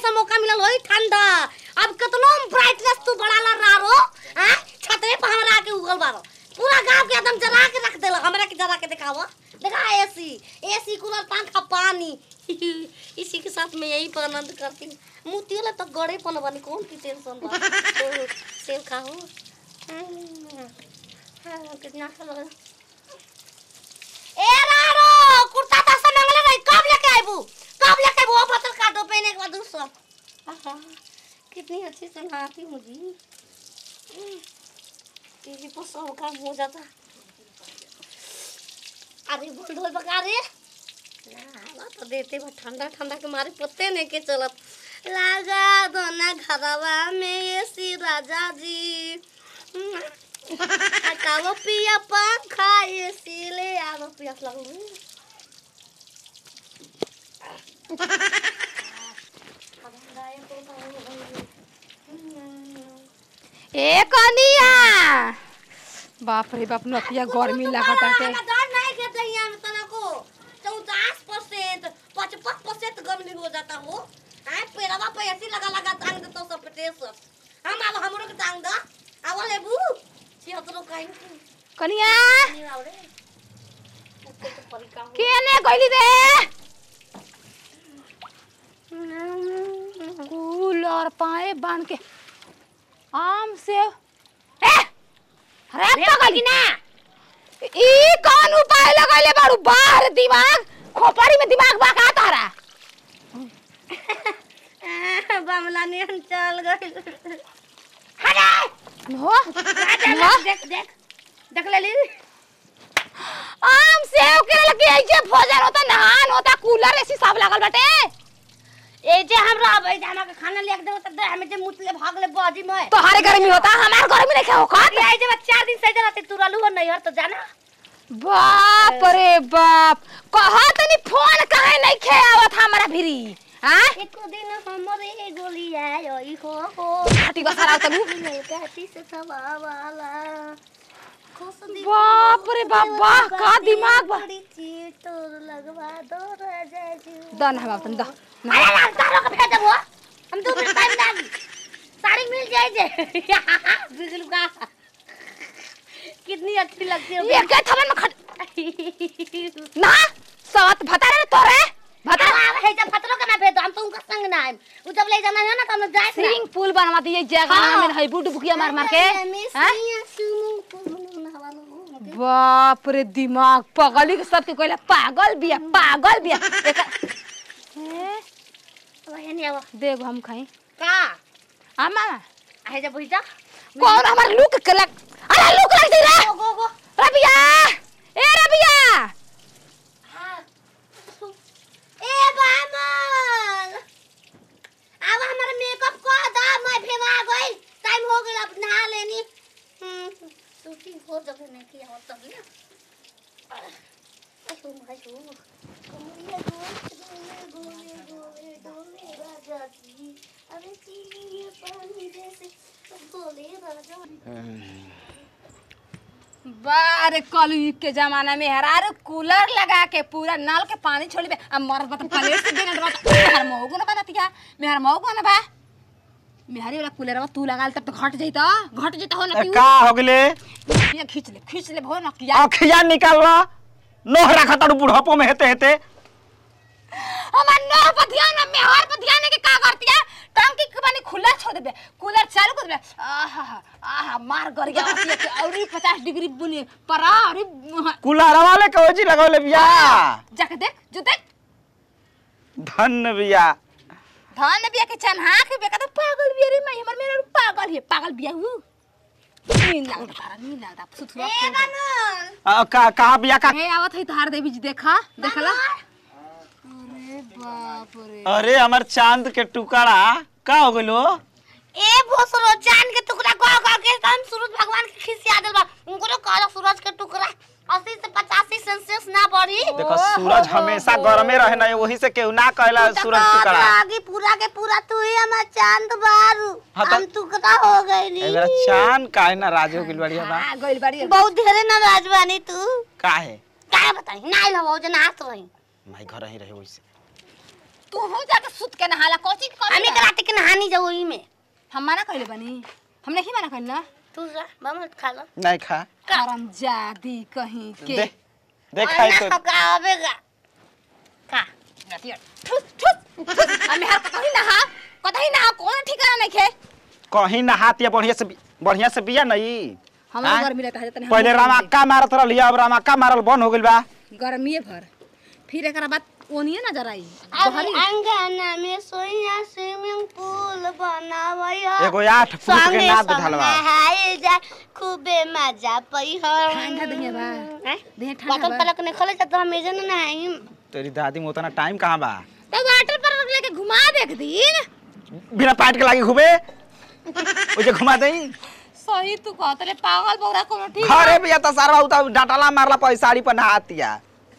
से मौका मिलल होई ठंडा अब कितनो ब्राइटनेस तू बढ़ाला रारो हैं छतरे पर हमरा आके उगल बारो पूरा गांव के एकदम जरा के रख देला हमरा के जरा के दिखावा देखा एसी एसी कूलर पंखा पानी इसी के साथ मैं यही पर आनंद करती हूँ मुतियो ला तो गड़े पन बनी कौन की टेंशन बा तो सेब खाओ हम्म, हाँ, कितना अच्छा लग रहा ए रारो कुर्ता ता से मंगले रही कब लेके आइबू कब लेके आइबू अब बतल काटो पहने के बाद दूसरा आहा कितनी अच्छी सुनाती मुझे टीवी पर सब काम हो जाता अरे बोल ढोल बका रे ना तो देते बा ठंडा ठंडा के मारे पत्ते नहीं के चलत लगा दो ना घरवा में एसी राजा जी हटाओ पिया पंखा एसी ले आओ पिया लगू ए कनिया बाप रे बाप नतिया गर्मी लागत आटे डर नहीं के दहिया में तना को चौदह परसेंट पचपन परसेंट गर्मी हो जाता हो हैं पेड़वा पे ऐसी लगा लगा टांग देता सब पेटेस हम अब हमरो के टांग दा आवल है बू छिहत्तरो काइन की कनिया नहीं आवरे उसके तो परिका हो केने गइली रे कूलर पाए बांध के आम से ए अरे पगली ना ई कौन उपाय लगैले बारू बाहर दिमाग खोपड़ी में दिमाग बा का तारा बमला नियन चल गई हो हो देख देख देख ले ली आम सेव के लगे ऐसे भोजन होता नहान होता कूलर ऐसी सब लागल बाटे ए जे हम रहबै जे हमरा के खाना लेके देबो त दे हमें जे मुतले भाग ले बाजी में तोहारे गर्मी होता हमार गर्मी नहीं खाओ का ये जे चार दिन सही रहते तू रहलू हो नहीं हर तो जाना बाप रे बाप कहा तनी फोन काहे नहीं खे आवत हमरा भिरी हां एक दिन हमरे गोली आयो ई हो हो हटी बसारा तलू कहती से सवावाला खुश दी बाप रे बाप, वाह, का दिमाग बा। बड़ी चीज तोर लगवा दो राजा जी दन हम अपन द अरे यार तारो के भेज देबो हम दो मिनट टाइम लागी साड़ी मिल जाए जे बिगल का कितनी अच्छी लगती है ये के थमन में खट ना सवत भतारे तोरे भतारे भतरा है जब भतरो के ना भेज दो हम तो उनका संग ना आए उ जब ले जाना है ना तो हम जाए स्विमिंग पूल बनवा दिए जगह हाँ। में है बुट बुकिया मार मार के हां हां बाप रे दिमाग पगली के सबके कहला पागल बिया पागल बिया एका ए देख हम खाई का आमा है जब बुझा कौन हमार लुक के लग अरे लुक लग दे रे गो गो गो रबिया ए रबिया ए बामल अब हमारा मेकअप कर दा मैं भेवा गई टाइम हो गया अब नहा लेनी हम्म शूटिंग हो जब नहीं किया हो तब ना अशो मशो कमरिया गोले गोले गोले डोले राजा जी अरे चीनी पानी जैसे बोले राजा बारे कलयुग के जमाना में हरार कूलर लगा के पूरा नल के पानी छोड़ी बे अब मरद बता प्लेट से देना बता मेहर मौगो ना बनतिया मेहर मौगो ना बा मेहरी वाला कूलर तू लगा तब तो घट जइता घट जइता हो ना ए, का हो गेले ये खींच ले खींच ले भो ना किया अखिया निकाल लो नोह रखा तारू बुढ़ापो में हेते हेते हमार नौ पर ध्यान ना मेहर पर ध्यान है कि का करतिया टंकी के पानी खुला छोड़ देबे कूलर चालू कर देबे आहा आहा मार गर गया होती है कि औरी 50 डिग्री बुनी परा औरी कुलारा वाले के ओजी लगौले बिया जाके देख जो देख धन बिया धान बिया के चन्हा के बेका तो पागल बिया रे मैं हमर मेरा पागल है पागल बिया हूँ नींद लागता तारा नींद लागता सुथुरा ए बामल अ, का कहा बिया का हे आवत है धार देवी जी देखा देखला अरे बाप रे अरे हमर चांद के टुकड़ा का हो गेलो ए भोसरो चांद के टुकड़ा गो गो के हम सूरज भगवान के खिसिया देल बा उनको तो कहला सूरज के टुकड़ा 80 से 85 सेल्सियस ना बढ़ी देखो सूरज हमेशा गरमे रहे ना वही से केहू ना कहला सूरज टुकड़ा आगे पूरा के पूरा तू ही हमार चांद बारू हाँ तो- हम टुकड़ा हो गईली ए मेरा चांद काहे नाराज हो गेल बढ़िया बा आ गइल बाड़ी बहुत ढेरे नाराज बानी तू काहे काहे बताई ना आइल हो जे नाच रही माई घर ही रहे वैसे तू हो जाके सुत के नहाला कोची के हमें के रात के नहानी जाओ ई में हम मना कइले बनी हम नहीं मना कइल ना तू जा मामा खा लो नहीं खा करम जादी कहीं के दे दे खाई तो का आवेगा का ठुस ठुस ठुस हमें हर कहीं नहा कहीं नहा कौन ठिकाना नहीं खे कहीं नहातिया बढ़िया से बि- बढ़िया से बिया नहीं हम हाँ? गर्मी लगता है तनी पहले रामाक्का मारत रहली अब रामाक्का मारल बंद हो गइल बा गर्मीए भर फिर एकरा बाद ओनिए नजर आई अभी अंगना में सोइया स्विमिंग पूल बनावई हो एगो आठ फुट के नाद ढलवा नहाए जा खूबे मजा पई हो ठंडा दहिया बा हैं? देह ठंडा वाटर बा पार्क ने खोले तो हम मेजन नहाई तेरी दादी में उतना टाइम कहाँ बा तो वाटर पार्क लेके घुमा दे एक दिन बिना पाट के लागी घूमे ओजे घुमा देई सही तू कहत रे पागल बौरा कोनो ठीक घरे भी आता सारा उता डाटाला मारला पैसा साड़ी पर नहातिया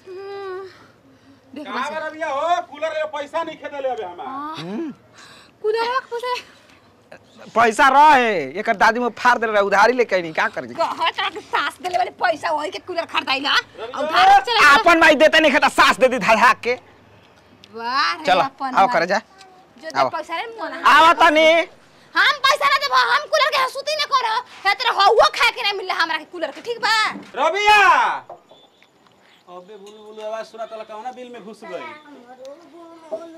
देख कहाँ गए भैया हो कूलर ले पैसा नहीं खेदे ले अबे हमार कूलर रख पसे पैसा रहे एकर दादी में फाड़ देले रहे उधारी लेके नहीं का करी कहत रहा कि सास देले वाले पैसा वही के कूलर खरीदाइला और भारत चला आपन माई देते नहीं खाता सास दे दी धड़ा के वाह रे चलो अपन आओ माई। करे जा जो आओ। दे पैसा रे मोना आवा तनी हम पैसा ना देबो हम कूलर के हसूती न करो हे तेरा हवा खा के ना मिलला हमरा के कूलर के ठीक बा रबिया अबे बुलु बुलु आवाज सुना तला कौना बिल में घुस गई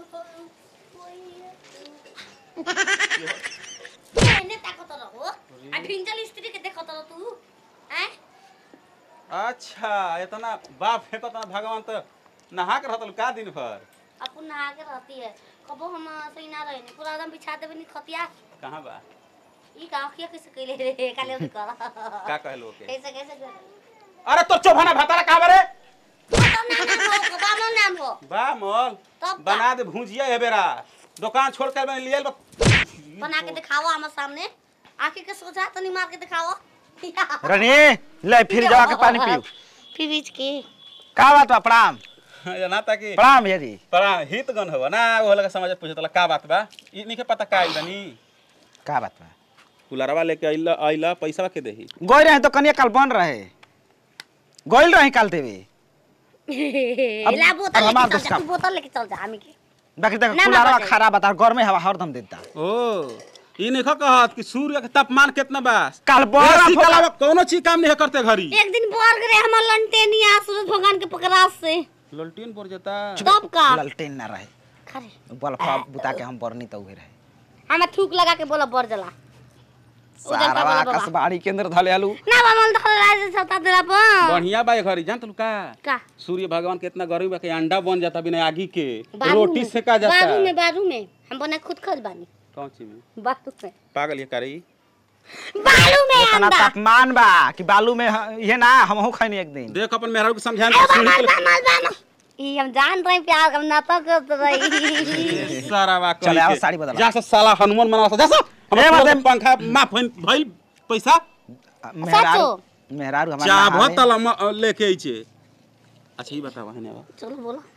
एने ताकत रहो आ भिंजल स्त्री के देखत रहो तू हैं अच्छा इतना बाप फेंको तना भगवान तो नहा के रहतल का दिन भर अपन नहा के रहती है कबो हम सही ना रहे पूरा एकदम बिछा देबे नी खतिया कहाँ बा ई का किया कैसे कइले रे काले भी कर का कहलो के कैसे कैसे कर अरे तो चौभाना भाताला कहाँ बरे खत्म ना नाम हो बामन नाम हो बा मोल तब का? बना दे भुजिया है बेरा दुकान छोड़ कर मैंने लियल बा बना के दिखाओ हमारे सामने आके के सोचा तनी मार के दिखाओ रनी ले फिर जावा के पानी पियो फिर बीच के का बात बा प्रणाम ना ताकि प्रणाम भैया जी परा हित गन हो ना वो लगा समझ पूछे तला का बात बा ई नहीं के पता का आइल बनी का बात बा कुलरवा लेके आइला आइला पैसा के देही गोई रहे तो कनिया कल बन रहे गोइल रहे कल देवे ला अब बोतल हमार लेके चल दोस्त जा का- तू बोतल लेके चल जा हमी के बाकी देख ना, ना, कुलारवा बजाई। खराब बता घर में हवा हरदम देता ओ ई नहीं कहत कि सूर्य के तापमान कितना बा कल बड़ा एसी के फोका- अलावा कोनो चीज काम नहीं करते घरी एक दिन बोर गए हमार लंटेनिया सूरज भगवान के पकड़ास से ललटीन पड़ जाता तब का ललटेन ना रहे खरे बल्ब बुता के हम बरनी तो उहे रहे हमें थूक लगा के बोला बर जला उधर का सारा बोला बाबा। कसबाड़ी के अंदर धले आलू ना बामन धर राज सता तेरा पर बढ़िया बा ये घरी जान तू का का सूर्य भगवान के इतना गर्मी बा कि अंडा बन जाता बिना आगी के बारू रोटी में- सेका जाता बारू में बारू में हम बना खुद खज बानी कौन चीज में बारू में पागल ये करी बारू में इतना अंडा तापमान बा कि बालू में ह- ये ना हमहू खैनी एक दिन देख अपन मेहरारू के समझान ए तो सीढ़ी बामन के बामन बामन ई हम जान रहे प्यार हम नाटक करत रही सारा बा करी चले आओ, के। साड़ी बदला। जा से साला हनुमान मना जा से ए, हम मर्दे- पंखा माफ भइल भइल पैसा मेहरारू मेहरारू हमारा चाह नहावे। तला लेके आइछे अच्छा ई बतावा है ना चलो बोलो